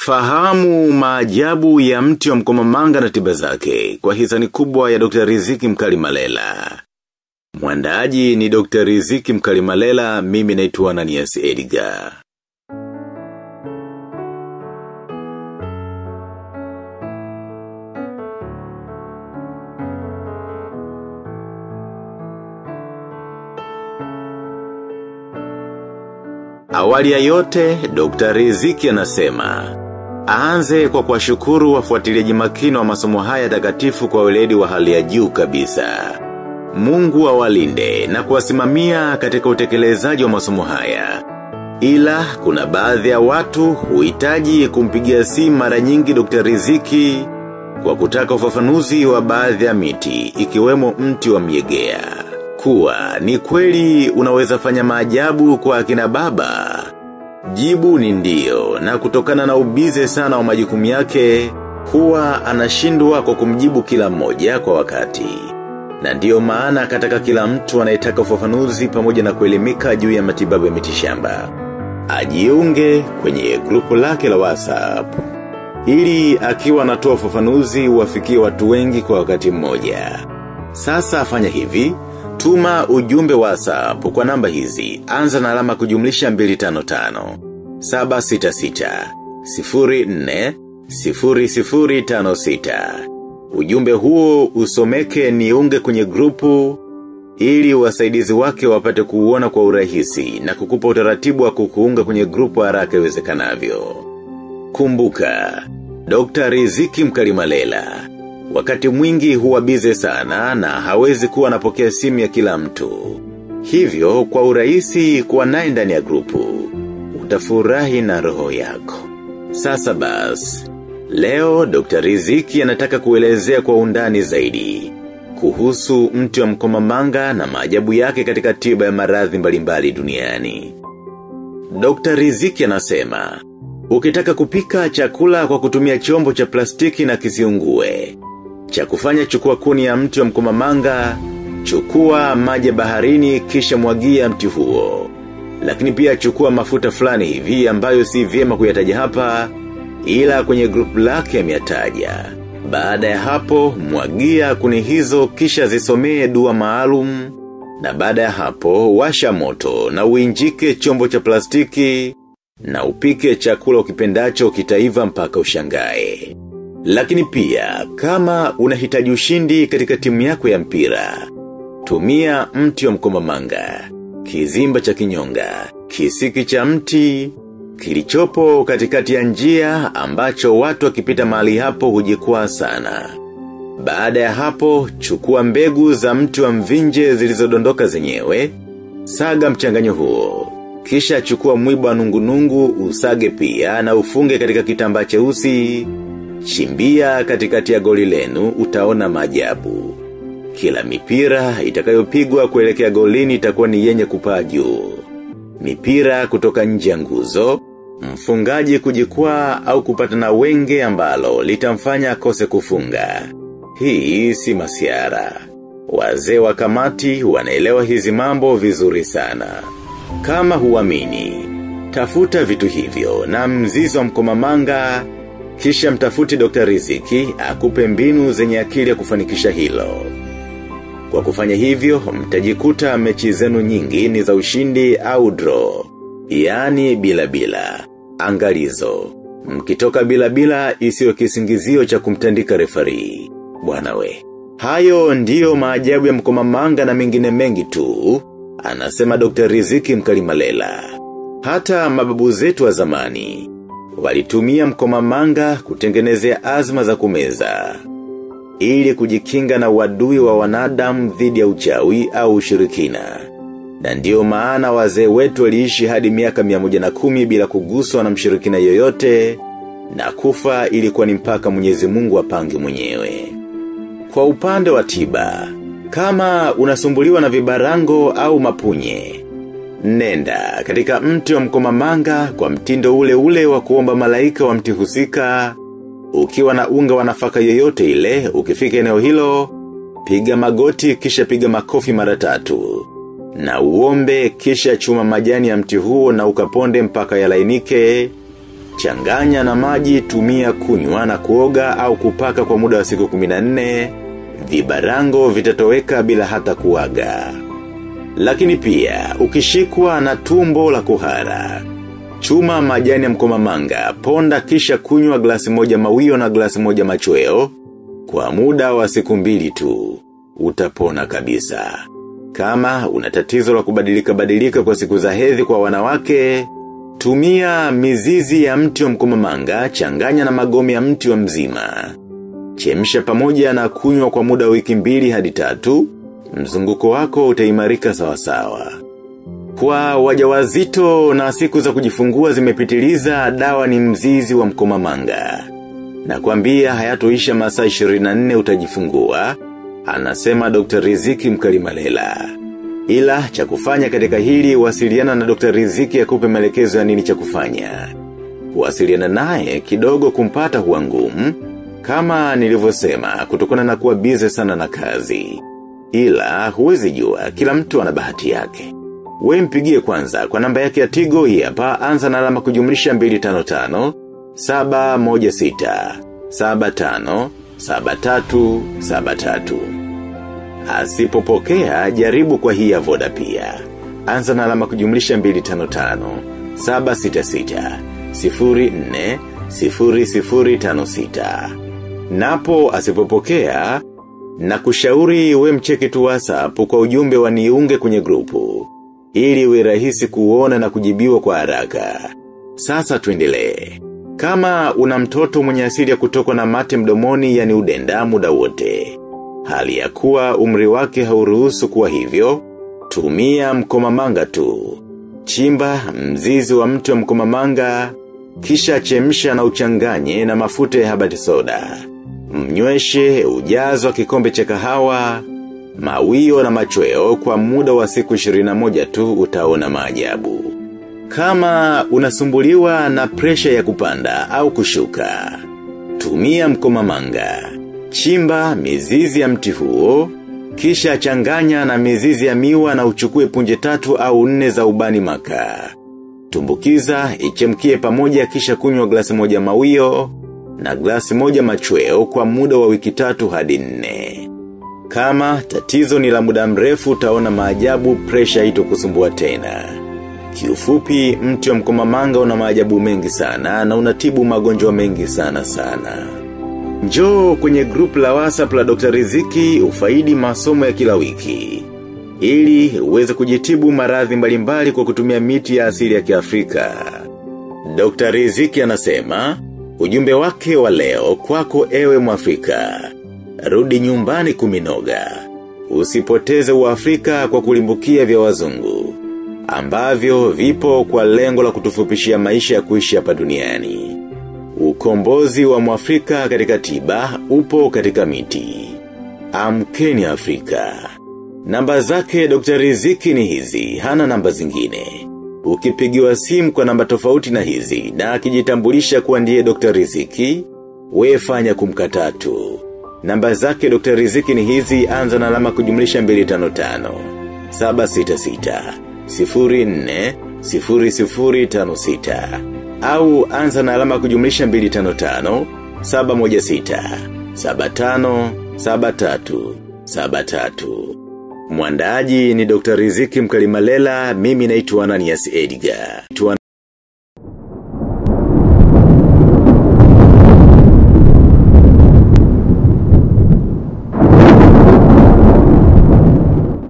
Fahamu maajabu ya mti wa mkomamanga na tiba zake kwa hisani kubwa ya Dr. Riziki Mkali Malela. Mwandaaji ni Dr. Riziki Mkali Malela, mimi naitwa Ananias Edgar. Awali ya yote, Dr. Riziki anasema, aanze kwa kuwashukuru wafuatiliaji makini wa masomo haya takatifu kwa weledi wa hali ya juu kabisa. Mungu awalinde na kuwasimamia katika utekelezaji wa masomo haya. Ila, kuna baadhi ya watu huhitaji kumpigia simu mara nyingi Dr. Riziki kwa kutaka ufafanuzi wa baadhi ya miti ikiwemo mti wa miegea kuwa ni kweli unaweza fanya maajabu kwa akina baba. Jibu ni ndio na kutokana na ubize sana wa majukumu yake, huwa anashindwa kwa kumjibu kila mmoja kwa wakati. Na ndiyo maana kataka kila mtu anayetaka ufafanuzi pamoja na kuelimika juu ya matibabu ya mitishamba. Ajiunge kwenye grupu lake la WhatsApp. Ili akiwa anatoa ufafanuzi wafikie watu wengi kwa wakati mmoja. Sasa afanya hivi, Tuma ujumbe WhatsApp kwa namba hizi. Anza na alama kujumlisha 255 766 04 0056. Ujumbe huo usomeke niunge kwenye grupu ili wasaidizi wake wapate kuuona kwa urahisi na kukupa utaratibu wa kukuunga kwenye grupu haraka iwezekanavyo. Kumbuka, Dr. Riziki Mkalimalela wakati mwingi huwa bize sana na hawezi kuwa anapokea simu ya kila mtu. Hivyo kwa urahisi kuwa naye ndani ya grupu, utafurahi na roho yako. Sasa bas, leo Dr. Riziki anataka kuelezea kwa undani zaidi, kuhusu mti wa mkomamanga na maajabu yake katika tiba ya maradhi mbalimbali duniani. Dr. Riziki anasema, ukitaka kupika chakula kwa kutumia chombo cha plastiki na kisiungue, cha kufanya chukua kuni ya mti wa mkomamanga, chukua maji baharini kisha mwagia mti huo. Lakini pia chukua mafuta fulani hivi ambayo si vyema kuyataja hapa, ila kwenye grupu lake ameyataja. Baada ya hapo, mwagia kuni hizo kisha zisomee dua maalum, na baada ya hapo, washa moto na uinjike chombo cha plastiki, na upike chakula ukipendacho kitaiva mpaka ushangae. Lakini pia, kama unahitaji ushindi katika timu yako ya mpira, tumia mti wa mkomamanga, kizimba cha kinyonga, kisiki cha mti, kilichopo katikati ya njia ambacho watu wakipita mahali hapo hujikwaa sana. Baada ya hapo, chukua mbegu za mti wa mvinje zilizodondoka zenyewe, saga mchanganyo huo. Kisha chukua mwiba nungunungu usage pia na ufunge katika kitambaa cheusi Chimbia katikati ya goli lenu utaona maajabu. Kila mipira itakayopigwa kuelekea golini itakuwa ni yenye kupaa juu. Mipira kutoka nje ya nguzo, mfungaji kujikwaa au kupata na wenge ambalo litamfanya akose kufunga. Hii si masiara. Wazee wa kamati wanaelewa hizi mambo vizuri sana. Kama huamini, tafuta vitu hivyo na mzizo wa mkomamanga kisha mtafuti Dr. Riziki, akupe mbinu zenye akili ya kufanikisha hilo. Kwa kufanya hivyo, mtajikuta mechi zenu nyingi ni za ushindi au draw. Yaani bila bila. Angalizo. Mkitoka bila bila isiyo kisingizio cha kumtandika refari. Bwana we. Hayo ndiyo maajabu ya mkomamanga na mengine mengi tu. Anasema Dr. Riziki Mkalimalela. Hata mababu zetu wa zamani walitumia mkomamanga kutengenezea azma za kumeza. Ili kujikinga na wadui wa wanadamu dhidi ya uchawi au ushirikina. Na ndiyo maana wazee wetu waliishi hadi miaka miamoja na kumi bila kuguswa na mshirikina yoyote na kufa ilikuwa ni mpaka mwenyezi mungu apange mwenyewe. Kwa upande wa tiba, kama unasumbuliwa na vibarango au mapunye, Nenda katika mti wa mkomamanga kwa mtindo ule ule wa kuomba malaika wa mti husika. Ukiwa na unga wa nafaka yoyote ile, ukifika eneo hilo, piga magoti kisha piga makofi mara tatu. Na uombe kisha chuma majani ya mti huo na ukaponde mpaka yalainike. changanya na maji tumia kunywa na kuoga au kupaka kwa muda wa siku 14, vibarango vitatoweka bila hata kuaga. Lakini pia, ukishikwa na tumbo la kuhara. Chuma majani ya mkomamanga, ponda kisha kunywa glasi moja mawio na glasi moja machweo, kwa muda wa siku mbili tu, utapona kabisa. Kama unatatizo la kubadilika badilika kwa siku za hedhi kwa wanawake, tumia mizizi ya mti wa mkomamanga, changanya na magome ya mti wa mzima. Chemsha pamoja na kunywa kwa muda wiki mbili hadi tatu, mzunguko wako utaimarika sawasawa. Kwa wajawazito na siku za kujifungua zimepitiliza dawa ni mzizi wa mkomamanga. Na kuambia hayatoisha masaa 24 utajifungua, anasema Dr. Riziki Mkalimalela. Ila cha kufanya katika hili wasiliana na Dr. Riziki akupe maelekezo ya nini cha kufanya. Kuwasiliana naye kidogo kumpata huwa ngumu, kama nilivyosema kutokana na kuwa bize sana na kazi. Ila huwezi jua kila mtu ana bahati yake. We mpigie kwanza kwa namba yake ya tigo hii hapa anza na alama kujumlisha 255 716 75 73 73. Asipopokea jaribu kwa hii ya voda pia. Anza na alama kujumlisha 255 766 04 0056. Napo asipopokea na kushauri we mcheki tu WhatsApp kwa ujumbe wa niunge kwenye grupu ili iwe rahisi kuona na kujibiwa kwa haraka. Sasa tuendelee. Kama una mtoto mwenye asili ya kutokwa na mate mdomoni yani udenda muda wote. Hali ya kuwa umri wake hauruhusu kuwa hivyo, tumia mkomamanga tu. Chimba mzizi wa mti wa mkomamanga, kisha chemsha na uchanganye na mafuta ya habati soda. Mnyweshe ujazo wa kikombe cha kahawa, mawio na machweo kwa muda wa siku 21 tu utaona maajabu. Kama unasumbuliwa na presha ya kupanda au kushuka, tumia mkomamanga. Chimba mizizi ya mti huo, kisha changanya na mizizi ya miwa na uchukue punje tatu au nne za ubani maka. Tumbukiza, ichemkie pamoja kisha kunywa glasi moja mawio na glasi moja machweo kwa muda wa wiki tatu hadi nne. Kama tatizo ni la muda mrefu utaona maajabu presha ito kusumbua tena. Kiufupi mti wa mkomamanga una maajabu mengi sana na unatibu magonjwa mengi sana sana. Njoo kwenye group la WhatsApp la Dr. Riziki ufaidi masomo ya kila wiki. Ili uweze kujitibu maradhi mbalimbali kwa kutumia miti ya asili ya kiafrika. Dr. Riziki anasema, ujumbe wake wa leo kwako ewe mwafrika. Rudi nyumbani kuminoga. Usipoteze uafrika kwa kulimbukia vya wazungu. Ambavyo vipo kwa lengo la kutufupishia maisha ya kuishi hapa duniani. Ukombozi wa mwafrika katika tiba upo katika miti. Amkeni Afrika. Namba zake Dr. Riziki ni hizi, hana namba zingine. Ukipigiwa simu kwa namba tofauti na hizi na akijitambulisha kuwa ndiye Dr. Riziki, wefanya kumkatatu. Namba zake Dr. Riziki ni hizi anza na alama kujumlisha 255 766 04 0056 au anza na alama kujumlisha 255 716 75 73 73 Mwandaji ni Dr. Riziki Mkalimalela, mimi naitwa Ananias Edgar. Tuana